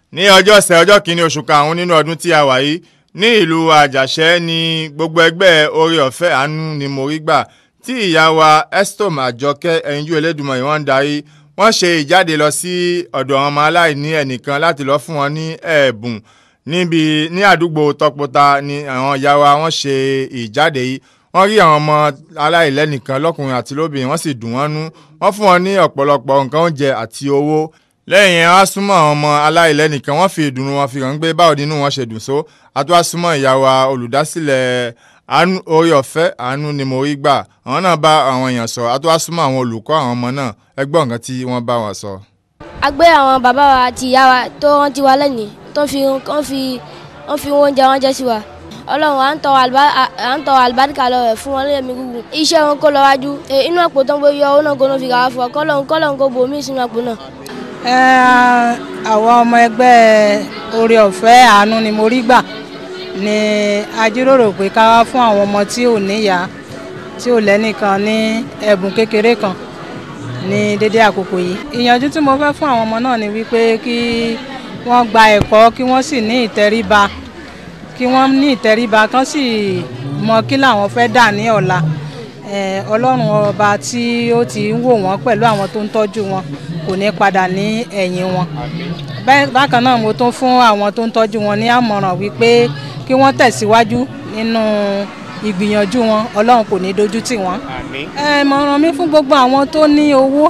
ní ọjọ́ ṣẹ ọjọ́ kìíní oṣù karùn-ún nínú ọdún tí a wà yìí ní ìlú àjàṣẹ́ ni gbogbo ẹgbẹ́ oore ọ̀fẹ́ àánú ni mo rí gbà tí ìyá wa estom àjọkẹ́ ẹ̀yinjú elédùnmọ̀ yìí wọ́n ń darí wọ́n ṣe ìjáde lọ sí ọ̀dọ̀ àwọn ọmọ aláìní ẹnìkan láti lọ fún wọn ní ẹ̀bùn níbi ní àdúgbò tọpọta ni àwọn ìyá wa wọ́n ṣe ìjáde yìí wọ́n rí àwọn ọmọ aláìlẹ́nìkan lọ́kùnrin àti lóbìnrin wọ́n sì dùn wọ́n nú wọ́n fún wọn ní ọ̀pọ̀lọpọ̀ nǹkan oúnjẹ àti owó lẹ́yìn yẹn wọ́n á súnmọ́ àwọn ọmọ aláìlẹ́nìkan wọ́n fi ìdùnnú wọn fi hàn gbé báwo nínú wọn ṣe dùn só àti wá súnmọ́ ìyá wa olùdásílẹ̀ àánú orí ọ̀fẹ́ àánú ni mo rí gbà àwọn náà bá àwọn èèyàn sọ àti wá súnmọ́ àwọn olùkọ́ àwọn ọmọ náà ẹ gbọ́ nǹkan tí wọ́n bá wọn sọ. a gbé àwọn bàbá wa àti ìyá wa tó rántí wa lẹ́nìí tó fi wọ́n fi wọ́n fi oúnjẹ ránṣẹ́ sí wa ọlọ́run à ń tọrọ àlùbá- à- à ń tọrọ àlùbáríkà lọ rẹ̀ fún wọn lẹ́yìn gúgùn iṣẹ́ wọn kó lọ wájú E, inú àpò tó ń bó yọ owó náà kó ló fi kàwá fún ọ kọ́lọ́run kọ́lọ́run kó bò mí sínú àpò náà. Ẹ, àwọn ọmọ ẹgbẹ́ oore ọ̀fẹ́ àánú ni mo rí gbà ni a jíròrò pé ká wá fún àwọn ọmọ tí ò níyá tí ò lẹ́nìkan ní ẹ̀bùn kékeré kan ní dédé àkókò yìí ìyànjú tí mo fẹ́ fún àwọn ọmọ náà ni wípé kí wọ́n gba ẹ̀kọ́ kí wọ́n sì ní ìtẹríba kí wọ́n ní ìtẹríba kán sì mọ kí làwọn fẹ́ dà ní ọ̀la Eh, ọlọ́run ọba tí ó ti ń wò wọ́n pẹ̀lú àwọn tó ń tọ́jú wọn kò ní padà ní ẹ̀yìn wọn Bẹ́- bákan náà mo tún fún àwọn tó ń tọ́jú wọn ní àmọ̀ràn wípé kí wọ́n tẹ̀síwájú nínú ìgbìyànjú wọn ọlọ́run kò ní dojú tì wọ́n. ẹ ìmọ̀ràn mi fún gbogbo àwọn tó ní owó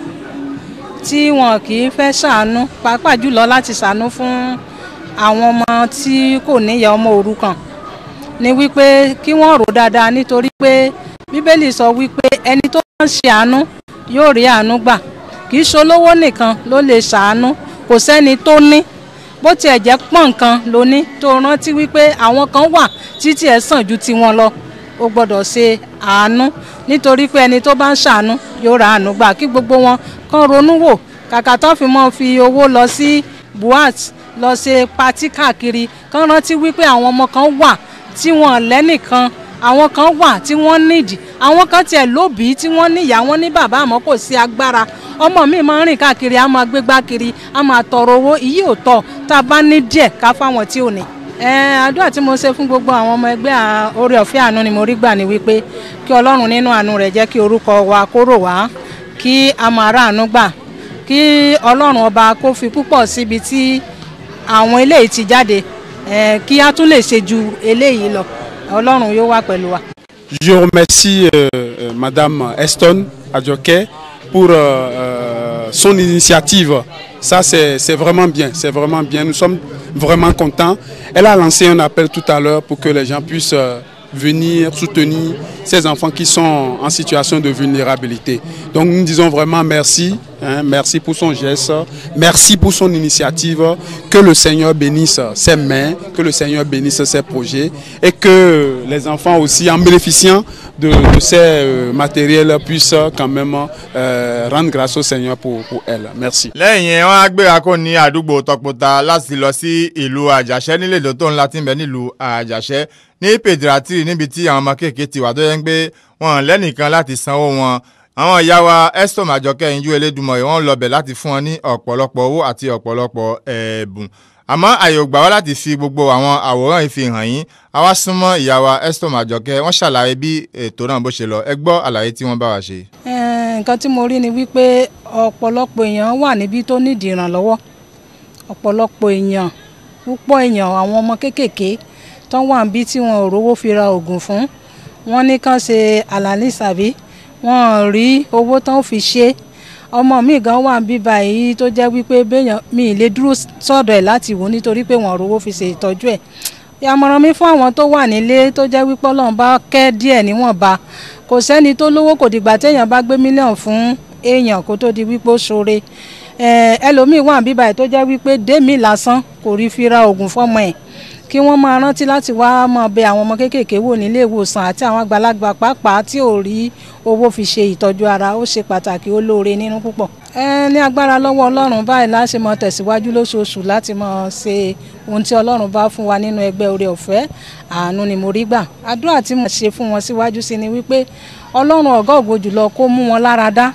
tí wọn kì í fẹ́ ṣàánú pàápàá jùlọ láti ṣàánú fún àwọn ọmọ tí kò níyà ọmọ òrukàn ni wípé kí wọ́n rò dáadáa nítorí pé bíbélì sọ wípé ẹni tó bá ń ṣe àánú yóò rí àánú gbà kì í ṣolówó nìkan ló lè ṣàánú kò sẹ́ni tó ní bó tiẹ̀ jẹ́ pọ̀ nǹkan ló ní tó rántí wípé àwọn kan wà títí ẹ̀ sàn ju tiwọn lọ ó gbọ́dọ̀ ṣe àánú nítorí pé ẹni tó bá ń ṣàánú yóò ra àánú gbà kí gbogbo wọn kàn ronú wò kàkà tó fi mọ́ fi owó lọ sí buhat lọ ṣe patí káàkiri kàn rántí wípé àwọn ọmọ kan wà tí wọn lẹ́nìkan àwọn kan wà tí wọ́n nídìí àwọn kan tiẹ̀ lóbìí tí wọ́n níyà wọ́n ní bàbá àmọ́ kò sí agbára ọmọ mi máa ń rìn káàkiri a máa gbégbá kiri a máa tọrọ owó ìyí ò tọ́ tá a bá ní díẹ̀ ká fáwọn tí ò ní. ẹ àdúrà tí mo ṣe fún gbogbo àwọn ọmọ ẹgbẹ́ à- oore ọ̀fẹ́ àánú ni mo rí gbà ní wípé kí ọlọ́run nínú àánú rẹ̀ jẹ́ kí orúkọ wa kó rò wá kí a máa rà àánú gbà kí ọlọ́run ọba kó fi púpọ̀ síbi tí àwọn eléyìí ti jáde ẹ kí a tún lè ṣe ju eléyìí lọ ọlọ́run yóò wà pẹ̀lú wa. Je remercie euh, euh, Madame Eston Adjoke pour euh, euh, son initiative. Ça, c'est c'est vraiment bien, c'est vraiment bien. Nous sommes vraiment contents. Elle a lancé un appel tout à l'heure pour que les gens puissent euh, venir soutenir ces enfants qui sont en situation de vulnérabilité. Donc nous disons vraiment merci, hein, merci pour son geste, merci pour son initiative, que le Seigneur bénisse ses mains, que le Seigneur bénisse ses projets et que les enfants aussi en bénéficiant de, de ces euh, matériels puissent quand même euh, rendre grâce au Seigneur pour, pour elle. Merci. lẹ́yìn yẹn wọ́n á gbéra kó ní àdúgbò tọpọta láti lọ sí ìlú àjàṣẹ́ nílé ìdó tó ńlá tí ń bẹ nílùú àjàṣẹ́ ní pèdìrátìrì níbi tí àwọn ọmọ kéèké ti wà tó yẹ ń gbé wọn lẹ́nìkan láti sanwó wọn àwọn ìyá wa estom àjọkẹ́ ìyíjú elédùnmọ̀ yìí wọ́n lọbẹ̀ láti fún wọn ní ọ̀pọ̀lọpọ̀ owó àti ọ̀pọ̀lọpọ̀ ẹ̀bùn àmọ́ àyè ò gbà wá láti fi gbogbo àwọn àwòrán yìí fi hàn yín àwa súnmọ́ ìyá wa estom àjọkẹ́ wọ́n ṣàlàyé bí ètò náà bó ṣe lọ ẹ gbọ́ àlàyé tí wọ́n bá wa ṣe. Eh, nǹkan tí mo rí ni wípé ọ̀pọ̀lọpọ̀ èèyàn wà níbí tó nídìí ìrànlọ́wọ́ ọ̀pọ̀lọpọ̀ èèyàn púpọ̀ èèyàn àwọn ọmọ kéékèèké tó wà níbí tí wọn ò rówó fi ra oògùn fún wọn ní kàn ṣe àlàní sàbí wọn ò rí owó tán fi ṣe ọmọ mi gan wà níbí báyìí tó jẹ́ wípé béèyàn mi ì lè dúró sọ́dọ̀ ẹ̀ láti wò nítorí pé wọn ò rówó fi ṣe ìtọ́jú ẹ̀ ìyàmọ̀ràn mi fún àwọn tó wà nílé tó jẹ́ wípé ọlọ́run bá kẹ́ díẹ̀ níwọ̀nba kò sẹ́ni tó lówó kò dìgbà téèyàn bá gbé mílíọ̀nù fún èèyàn kó tó di wípé ó ṣoore Eh, ẹlòmíín wà níbí báyìí tó jẹ́ wípé démi lásán kò rí fi ra oògùn fọ́mọ ẹ̀ kí wọ́n máa rántí láti wá máa bẹ àwọn ọmọ kéékèèké wò nílé ìwòsàn àti àwọn àgbàlagbà pàápàá tí ò rí owó fi ṣe ìtọ́jú ara ó ṣe pàtàkì ó lóore nínú púpọ̀. ẹ ní agbára lọ́wọ́ ọlọ́run báyìí láṣẹ mọ tẹ̀síwájú lóṣooṣù láti mọ ṣe ohun tí ọlọ́run bá fún wa nínú ẹgbẹ́ oore ọ̀fẹ́ àánú ni mo rí gbà. àdúrà tí mo ṣe fún wọn síwájú sí ni wípé ọlọ́run ọ̀gá ògo jùlọ kó mú wọn lára dá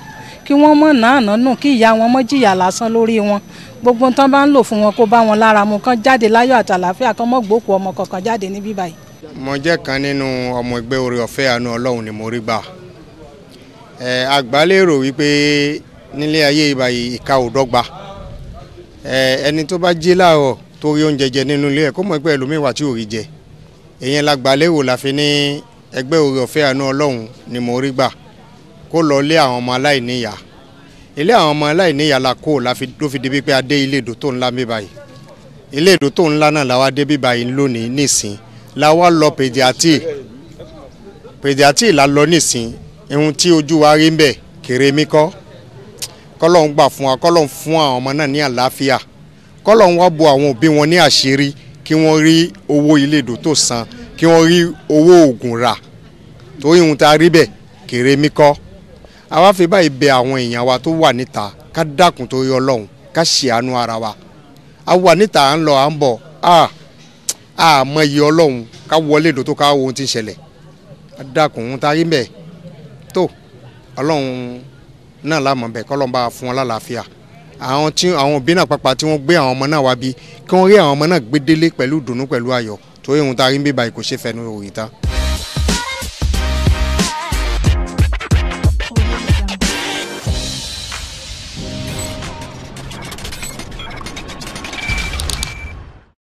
kí wọ́n mọ̀ náà nánú kí ìyá wọn mọ̀ jìyà lásán lórí wọn gbogbo tán bá ń lò fún wọn kó bá wọn lára mu kán jáde láyọ̀ àtàlàfíà kán mọ̀ gbókù ọmọ kankan jáde níbí báyìí. mo jẹ́ kan nínú ọmọ ẹgbẹ́ orí ọ̀fẹ́ àánú ọlọ́run ni mo rí gbà ẹ àgbálérò wípé nílé ayé ìbàyí ìka ò dọ́gba ẹ ẹni tó bá jí láàárọ̀ tó rí oúnjẹ jẹ nínú ilé ẹ̀ kó mọ̀ pé ẹlòmíín wà tí ò rí jẹ èyàn lágbálérò la fi ní ẹgbẹ́ orí ọ̀fẹ́ àánú ọlọ́run ni mo rí gbà kó lọ lé àwọn ọmọ aláìníyà ilé àwọn ọmọ aláìníyà la kó la fi ló fi débi pé a dé ilé ìdó tó ńlá mi báyìí ilé ìdó tó ńlá náà la wá dé bí báyìí lónìí nísìn la wá lọ pèdíàtì pèdíàtì la lọ nísìn ihun tí ojú wa rí ń bẹ̀ kéré mi kọ́ kọ́lọ́hún gbà fún wa kọ́lọ́hún fún àwọn ọmọ náà ní àlàáfíà kọ́lọ́hún wá bo àwọn òbí wọn ní àṣírí kí wọ́n rí owó ilé ìdó tó san kí wọ́n rí owó oògùn rà torí ihun tá a rí bẹ̀ kéré mi kọ́ àwa fi báyìí bẹ àwọn èèyàn wa tó wà níta ká dákun torí ọlọ́run ká ṣàánú ara wa a wà níta à ń lọ à ń bọ̀ a a mọ iye ọlọ́run ká wọlé ìdó tó ká wo ohun tí ń ṣẹlẹ̀ a dákun ohun tá a rí bẹ̀ tó ọlọ́run náà lámọ̀ bẹ̀ kọ́lọ́n bá fún wọn lálàáfíà àwọn tí àwọn òbí náà pàpà tí wọ́n gbé àwọn ọmọ náà wá bí kí wọ́n rí àwọn ọmọ náà gbé délé pẹ̀lú ìdùnnú pẹ̀lú ayọ̀ torí ohun tá a rí ń bí báyìí kò ṣe fẹnu òrìta.